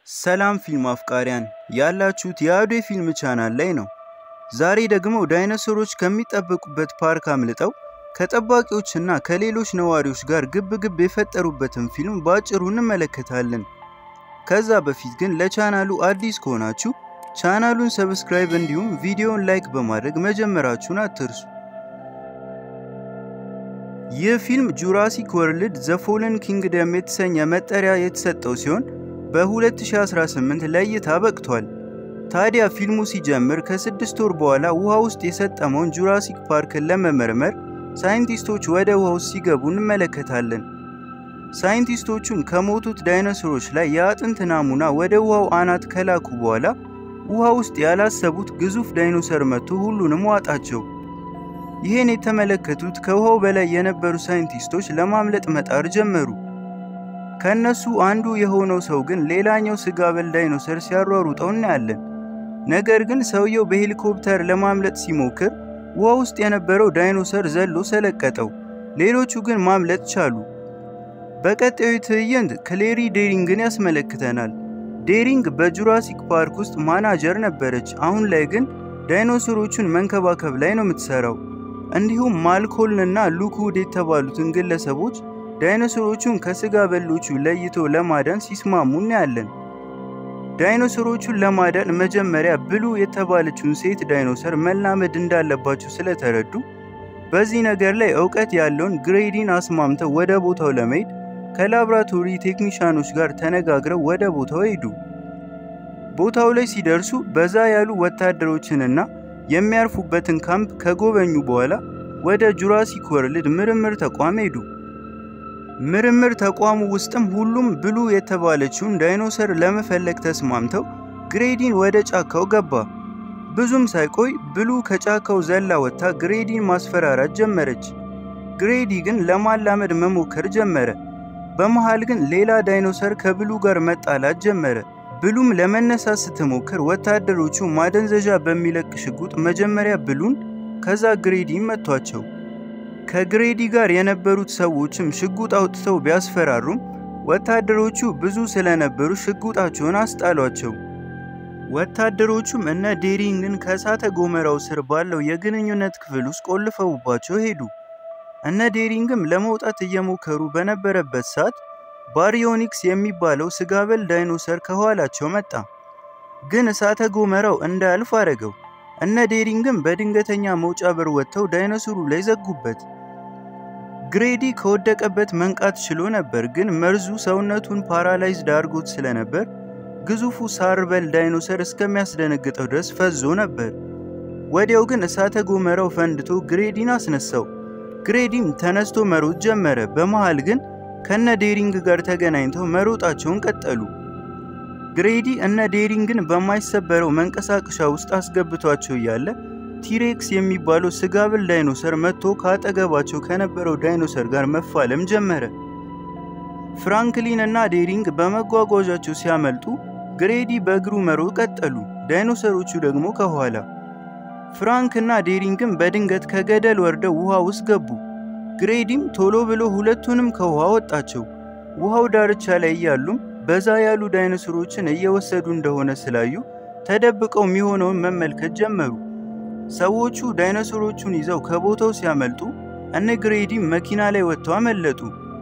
ሰላም ፊልም አፍቃሪያን ያላችሁት የአዶ ፊልም ቻናል ላይ ነው። ዛሬ ደግሞ ዳይኖሰሮች ከሚጠበቁበት ፓርክ አምልጠው ከጠባቂዎችና ከሌሎች ነዋሪዎች ጋር ግብ ግብ የፈጠሩበትን ፊልም በአጭሩ እንመለከታለን። ከዛ በፊት ግን ለቻናሉ አዲስ ከሆናችሁ ቻናሉን ሰብስክራይብ እንዲሁም ቪዲዮን ላይክ በማድረግ መጀመራችሁን አትርሱ። ይህ ፊልም ጁራሲክ ወርልድ ዘ ፎለን ኪንግደም የተሰኘ መጠሪያ የተሰጠው ሲሆን በ2018 ለእይታ በቅቷል። ታዲያ ፊልሙ ሲጀምር ከስድስት ወር በኋላ ውሃ ውስጥ የሰጠመውን ጁራሲክ ፓርክን ለመመርመር ሳይንቲስቶች ወደ ውሃ ውስጥ ሲገቡ እንመለከታለን። ሳይንቲስቶቹም ከሞቱት ዳይኖሰሮች ላይ የአጥንት ናሙና ወደ ውሃው አናት ከላኩ በኋላ ውሃ ውስጥ ያላሰቡት ግዙፍ ዳይኖሰር መጥቶ ሁሉንም ዋጣቸው። ይህን የተመለከቱት ከውሃው በላይ የነበሩ ሳይንቲስቶች ለማምለጥ መጣር ጀመሩ። ከነሱ አንዱ የሆነው ሰው ግን ሌላኛው ስጋ በል ዳይኖሰር ሲያሯሩጠው እናያለን። ነገር ግን ሰውየው በሄሊኮፕተር ለማምለጥ ሲሞክር ውሃ ውስጥ የነበረው ዳይኖሰር ዘሎ ሰለቀጠው። ሌሎቹ ግን ማምለጥ ቻሉ። በቀጣዩ ትዕይንት ክሌሪ ዴሪንግን ያስመለክተናል። ዴሪንግ በጁራሲክ ፓርክ ውስጥ ማናጀር ነበረች። አሁን ላይ ግን ዳይኖሰሮቹን መንከባከብ ላይ ነው የምትሰራው። እንዲሁም ማልኮልንና ሉክውድ የተባሉትን ግለሰቦች ዳይኖሰሮቹን ከስጋ በሎቹ ለይቶ ለማዳን ሲስማሙ እናያለን። ዳይኖሰሮቹን ለማዳን መጀመሪያ ብሉ የተባለችውን ሴት ዳይኖሰር መላመድ እንዳለባቸው ስለተረዱ በዚህ ነገር ላይ እውቀት ያለውን ግሬዲን አስማምተው ወደ ቦታው ለመሄድ ከላብራቶሪ ቴክኒሻኖች ጋር ተነጋግረው ወደ ቦታው ሄዱ። ቦታው ላይ ሲደርሱ በዛ ያሉ ወታደሮችንና የሚያርፉበትን ካምፕ ከጎበኙ በኋላ ወደ ጁራሲክ ወርልድ ምርምር ተቋም ሄዱ። ምርምር ተቋሙ ውስጥም ሁሉም ብሉ የተባለችውን ዳይኖሰር ለመፈለግ ተስማምተው ግሬዲን ወደ ጫካው ገባ። ብዙም ሳይቆይ ብሉ ከጫካው ዘላ ወጥታ ግሬዲን ማስፈራራት ጀመረች። ግሬዲ ግን ለማላመድ መሞከር ጀመረ። በመሃል ግን ሌላ ዳይኖሰር ከብሉ ጋር መጣላት ጀመረ። ብሉም ለመነሳት ስትሞክር ወታደሮቹ ማደንዘዣ በሚለቅ ሽጉጥ መጀመሪያ ብሉን ከዛ ግሬዲን መቷቸው። ከግሬዲ ጋር የነበሩት ሰዎችም ሽጉጥ አውጥተው ቢያስፈራሩም ወታደሮቹ ብዙ ስለነበሩ ሽጉጣቸውን አስጣሏቸው። ወታደሮቹም እነ ዴሪንግን ከእሳተ ገሞራው ስር ባለው የግንኙነት ክፍል ውስጥ ቆልፈውባቸው ሄዱ። እነ ዴሪንግም ለመውጣት እየሞከሩ በነበረበት ሰዓት ባሪዮኒክስ የሚባለው ስጋበል ዳይኖሰር ከኋላቸው መጣ። ግን እሳተ ገሞራው እንዳያልፍ አደረገው። እነ ዴሪንግም በድንገተኛ መውጫ በር ወጥተው ዳይኖሰሩ ላይ ዘጉበት። ግሬዲ ከወደቀበት መንቃት ችሎ ነበር፣ ግን መርዙ ሰውነቱን ፓራላይዝድ አድርጎት ስለነበር ግዙፉ ሳርበል ዳይኖሰር እስከሚያስደነግጠው ድረስ ፈዞ ነበር። ወዲያው ግን እሳተ ገሞራው ፈንድቶ ግሬዲን አስነሳው። ግሬዲም ተነስቶ መሮጥ ጀመረ። በመሃል ግን ከነ ዴሪንግ ጋር ተገናኝተው መሮጣቸውን ቀጠሉ። ግሬዲ እነ ዴሪንግን በማይሰበረው መንቀሳቀሻ ውስጥ አስገብቷቸው እያለ ቲሬክስ የሚባለው ስጋብል ዳይኖሰር መጥቶ ከአጠገባቸው ከነበረው ዳይኖሰር ጋር መፋለም ጀመረ። ፍራንክሊን እና ዴሪንግ በመጓጓዣቸው ሲያመልጡ ግሬዲ በእግሩ መሮጥ ቀጠሉ፣ ዳይኖሰሮቹ ደግሞ ከኋላ። ፍራንክ እና ዴሪንግም በድንገት ከገደል ወርደው ውሃ ውስጥ ገቡ። ግሬዲም ቶሎ ብሎ ሁለቱንም ከውሃ ወጣቸው። ውሃው ዳርቻ ላይ እያሉም በዛ ያሉ ዳይኖሰሮችን እየወሰዱ እንደሆነ ስላዩ ተደብቀው የሚሆነውን መመልከት ጀመሩ። ሰዎቹ ዳይኖሰሮቹን ይዘው ከቦታው ሲያመልጡ እነ ግሬዲም መኪና ላይ ወጥተው አመለጡ።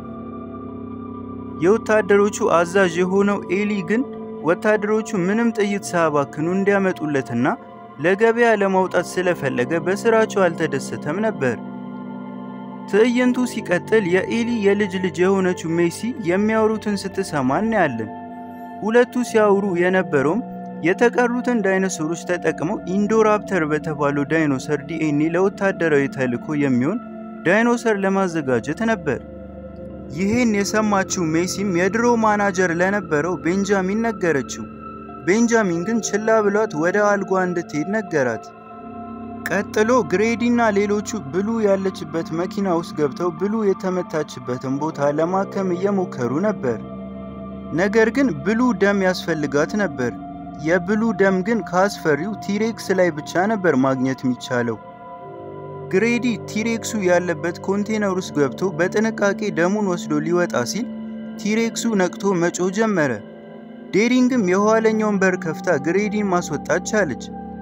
የወታደሮቹ አዛዥ የሆነው ኤሊ ግን ወታደሮቹ ምንም ጥይት ሳያባክኑ እንዲያመጡለትና ለገበያ ለማውጣት ስለፈለገ በስራቸው አልተደሰተም ነበር። ትዕይንቱ ሲቀጥል የኤሊ የልጅ ልጅ የሆነችው ሜሲ የሚያወሩትን ስትሰማ እናያለን። ሁለቱ ሲያወሩ የነበረውም የተቀሩትን ዳይኖሰሮች ተጠቅመው ኢንዶራፕተር በተባለው ዳይኖሰር ዲኤንኤ ለወታደራዊ ተልዕኮ የሚሆን ዳይኖሰር ለማዘጋጀት ነበር። ይህን የሰማችው ሜሲም የድሮ ማናጀር ለነበረው ቤንጃሚን ነገረችው። ቤንጃሚን ግን ችላ ብሏት ወደ አልጓ እንድትሄድ ነገራት። ቀጥሎ ግሬዲና ሌሎቹ ብሉ ያለችበት መኪና ውስጥ ገብተው ብሉ የተመታችበትን ቦታ ለማከም እየሞከሩ ነበር። ነገር ግን ብሉ ደም ያስፈልጋት ነበር። የብሉ ደም ግን ከአስፈሪው ቲሬክስ ላይ ብቻ ነበር ማግኘት የሚቻለው። ግሬዲ ቲሬክሱ ያለበት ኮንቴነር ውስጥ ገብቶ በጥንቃቄ ደሙን ወስዶ ሊወጣ ሲል ቲሬክሱ ነቅቶ መጮህ ጀመረ። ዴሪንግም የኋለኛውን በር ከፍታ ግሬዲን ማስወጣት ቻለች።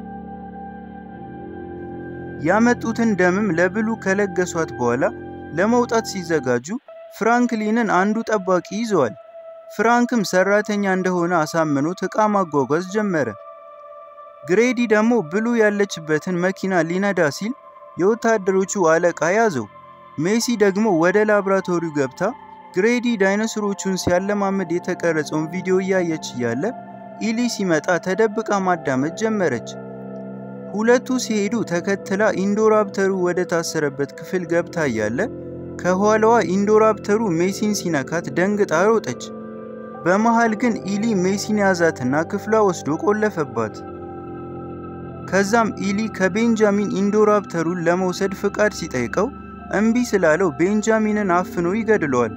ያመጡትን ደምም ለብሉ ከለገሷት በኋላ ለመውጣት ሲዘጋጁ ፍራንክሊንን አንዱ ጠባቂ ይዘዋል። ፍራንክም ሰራተኛ እንደሆነ አሳምኖት ዕቃ ማጓጓዝ ጀመረ። ግሬዲ ደግሞ ብሉ ያለችበትን መኪና ሊነዳ ሲል የወታደሮቹ አለቃ ያዘው። ሜሲ ደግሞ ወደ ላብራቶሪው ገብታ ግሬዲ ዳይኖሰሮቹን ሲያለማመድ የተቀረጸውን ቪዲዮ እያየች እያለ ኢሊ ሲመጣ ተደብቃ ማዳመጥ ጀመረች። ሁለቱ ሲሄዱ ተከትላ ኢንዶራፕተሩ ወደ ታሰረበት ክፍል ገብታ እያለ ከኋላዋ ኢንዶራፕተሩ ሜሲን ሲነካት ደንግጣ ሮጠች። በመሃል ግን ኢሊ ሜሲን ያዛትና ክፍሏ ወስዶ ቆለፈባት። ከዛም ኢሊ ከቤንጃሚን ኢንዶራፕተሩን ለመውሰድ ፍቃድ ሲጠይቀው እምቢ ስላለው ቤንጃሚንን አፍኖ ይገድለዋል።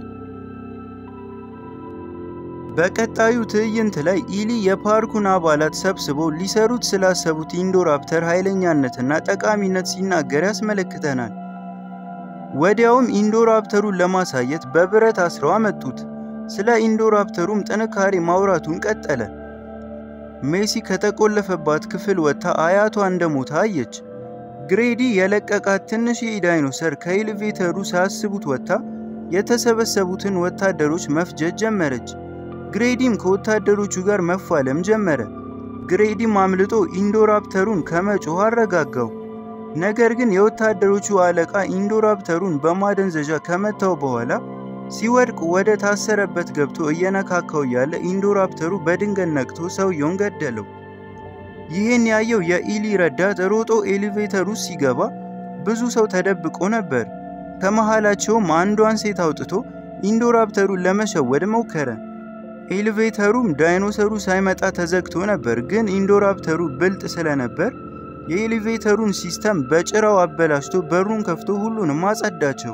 በቀጣዩ ትዕይንት ላይ ኢሊ የፓርኩን አባላት ሰብስበው ሊሰሩት ስላሰቡት ኢንዶራፕተር ኃይለኛነትና ጠቃሚነት ሲናገር ያስመለክተናል። ወዲያውም ኢንዶራፕተሩን ለማሳየት በብረት አስረው አመጡት። ስለ ኢንዶራፕተሩም ጥንካሬ ማውራቱን ቀጠለ። ሜሲ ከተቆለፈባት ክፍል ወጥታ አያቷ እንደሞተ አየች። ግሬዲ የለቀቃት ትንሽ ዳይኖሰር ከኤሌቬተሩ ሳያስቡት ወጥታ የተሰበሰቡትን ወታደሮች መፍጀት ጀመረች። ግሬዲም ከወታደሮቹ ጋር መፋለም ጀመረ። ግሬዲም አምልጦ ኢንዶራፕተሩን ከመጮህ አረጋጋው። ነገር ግን የወታደሮቹ አለቃ ኢንዶራፕተሩን በማደንዘዣ ከመታው በኋላ ሲወድቅ ወደ ታሰረበት ገብቶ እየነካካው ያለ ኢንዶራፕተሩ በድንገት ነቅቶ ሰውየውን ገደለው። ይህን ያየው የኢሊ ረዳት ሮጦ ኤሌቬተር ውስጥ ሲገባ ብዙ ሰው ተደብቆ ነበር። ከመሃላቸውም አንዷን ሴት አውጥቶ ኢንዶራፕተሩን ለመሸወድ ሞከረ። ኤሌቬተሩም ዳይኖሰሩ ሳይመጣ ተዘግቶ ነበር፣ ግን ኢንዶራፕተሩ ብልጥ ስለነበር የኤሌቬተሩን ሲስተም በጭራው አበላሽቶ በሩን ከፍቶ ሁሉንም አጸዳቸው።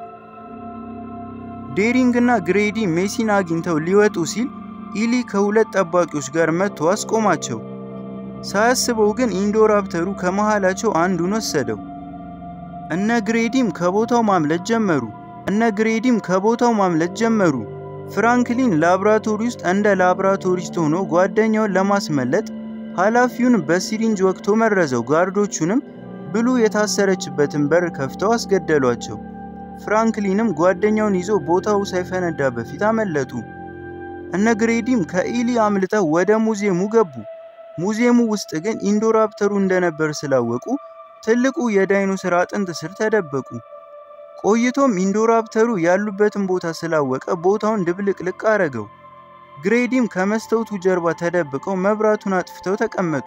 ዴሪንግ እና ግሬዲ ሜሲን አግኝተው ሊወጡ ሲል ኢሊ ከሁለት ጠባቂዎች ጋር መጥቶ አስቆማቸው። ሳያስበው ግን ኢንዶራፕተሩ ከመሃላቸው አንዱን ወሰደው። እነ ግሬዲም ከቦታው ማምለጥ ጀመሩ። እነ ግሬዲም ከቦታው ማምለጥ ጀመሩ። ፍራንክሊን ላብራቶሪ ውስጥ እንደ ላብራቶሪስት ሆኖ ጓደኛውን ለማስመለጥ ኃላፊውን በሲሪንጅ ወቅቶ መረዘው። ጋርዶቹንም ብሉ የታሰረችበትን በር ከፍተው አስገደሏቸው። ፍራንክሊንም ጓደኛውን ይዞ ቦታው ሳይፈነዳ በፊት አመለጡ። እነ ግሬዲም ከኢሊ አምልጠው ወደ ሙዚየሙ ገቡ። ሙዚየሙ ውስጥ ግን ኢንዶራፕተሩ እንደነበር ስላወቁ ትልቁ የዳይኖሰር አጥንት ስር ተደበቁ። ቆይቶም ኢንዶራፕተሩ ያሉበትን ቦታ ስላወቀ ቦታውን ድብልቅልቅ አረገው። ግሬዲም ከመስታወቱ ጀርባ ተደብቀው መብራቱን አጥፍተው ተቀመጡ።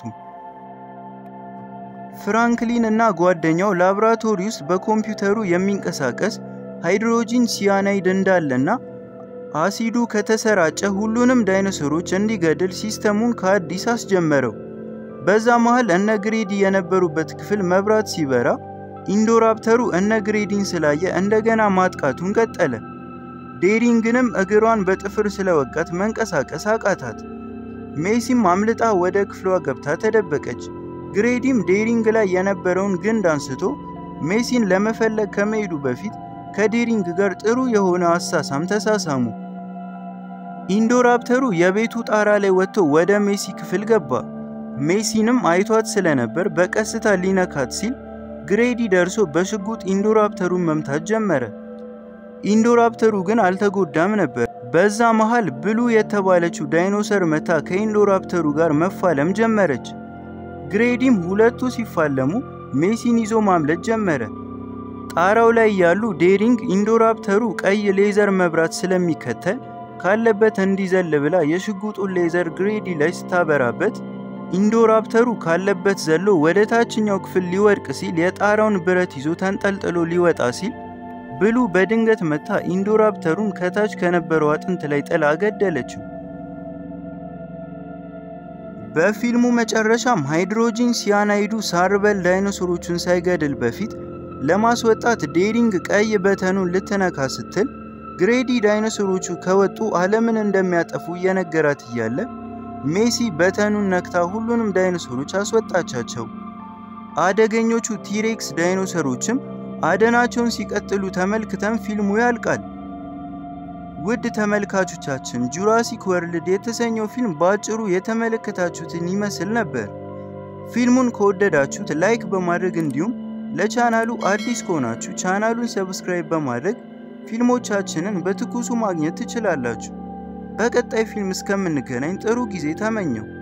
ፍራንክሊን እና ጓደኛው ላብራቶሪ ውስጥ በኮምፒውተሩ የሚንቀሳቀስ ሃይድሮጂን ሲያናይድ እንዳለና አሲዱ ከተሰራጨ ሁሉንም ዳይኖሰሮች እንዲገድል ሲስተሙን ከአዲስ አስጀመረው። በዛ መሃል እነ ግሬዲ የነበሩበት ክፍል መብራት ሲበራ ኢንዶራፕተሩ እነ ግሬዲን ስላየ እንደገና ማጥቃቱን ቀጠለ። ዴሪንግንም እግሯን በጥፍር ስለወቃት መንቀሳቀስ አቃታት። ሜሲም አምልጣ ወደ ክፍሏ ገብታ ተደበቀች። ግሬዲም ዴሪንግ ላይ የነበረውን ግንድ አንስቶ ሜሲን ለመፈለግ ከመሄዱ በፊት ከዴሪንግ ጋር ጥሩ የሆነ አሳሳም ተሳሳሙ። ኢንዶራፕተሩ የቤቱ ጣራ ላይ ወጥቶ ወደ ሜሲ ክፍል ገባ። ሜሲንም አይቷት ስለነበር በቀስታ ሊነካት ሲል ግሬዲ ደርሶ በሽጉጥ ኢንዶራፕተሩን መምታት ጀመረ። ኢንዶራፕተሩ ግን አልተጎዳም ነበር። በዛ መሃል ብሉ የተባለችው ዳይኖሰር መታ ከኢንዶራፕተሩ ጋር መፋለም ጀመረች። ግሬዲም ሁለቱ ሲፋለሙ ሜሲን ይዞ ማምለጥ ጀመረ። ጣራው ላይ ያሉ ዴሪንግ ኢንዶራፕተሩ ቀይ ሌዘር መብራት ስለሚከተል ካለበት እንዲዘል ብላ የሽጉጡን ሌዘር ግሬዲ ላይ ስታበራበት ኢንዶራፕተሩ ካለበት ዘሎ ወደ ታችኛው ክፍል ሊወድቅ ሲል የጣራውን ብረት ይዞ ተንጠልጥሎ ሊወጣ ሲል ብሉ በድንገት መታ ኢንዶራፕተሩን ከታች ከነበረው አጥንት ላይ ጥላ ገደለችው። በፊልሙ መጨረሻም ሃይድሮጂን ሲያናይዱ ሳርበል ዳይኖሰሮቹን ሳይገድል በፊት ለማስወጣት ዴሪንግ ቀይ በተኑን ልትነካ ስትል ግሬዲ ዳይኖሰሮቹ ከወጡ ዓለምን እንደሚያጠፉ እየነገራት እያለ ሜሲ በተኑን ነክታ ሁሉንም ዳይኖሰሮች አስወጣቻቸው። አደገኞቹ ቲሬክስ ዳይኖሰሮችም አደናቸውን ሲቀጥሉ ተመልክተን ፊልሙ ያልቃል። ውድ ተመልካቾቻችን ጁራሲክ ወርልድ የተሰኘው ፊልም በአጭሩ የተመለከታችሁትን ይመስል ነበር። ፊልሙን ከወደዳችሁት ላይክ በማድረግ እንዲሁም ለቻናሉ አዲስ ከሆናችሁ ቻናሉን ሰብስክራይብ በማድረግ ፊልሞቻችንን በትኩሱ ማግኘት ትችላላችሁ። በቀጣይ ፊልም እስከምንገናኝ ጥሩ ጊዜ ተመኘው።